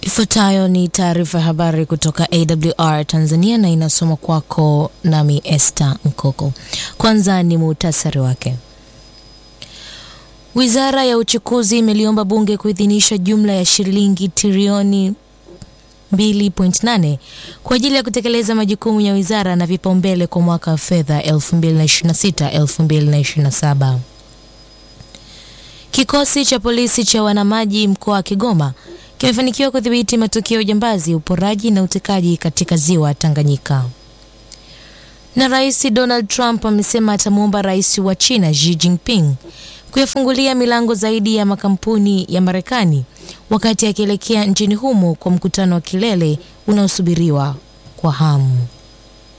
Ifuatayo ni taarifa ya habari kutoka AWR Tanzania na inasoma kwako nami Esther Nkoko. Kwanza ni muhtasari wake. Wizara ya Uchukuzi imeliomba bunge kuidhinisha jumla ya shilingi trilioni 2.8 kwa ajili ya kutekeleza majukumu ya wizara na vipaumbele kwa mwaka wa fedha 2026-2027. Kikosi cha polisi cha wanamaji mkoa wa Kigoma kimefanikiwa kudhibiti matukio ya ujambazi, uporaji na utekaji katika ziwa Tanganyika. Na Rais Donald Trump amesema atamwomba rais wa China Xi Jinping kuyafungulia milango zaidi ya makampuni ya Marekani wakati akielekea nchini humo kwa mkutano wa kilele unaosubiriwa kwa hamu.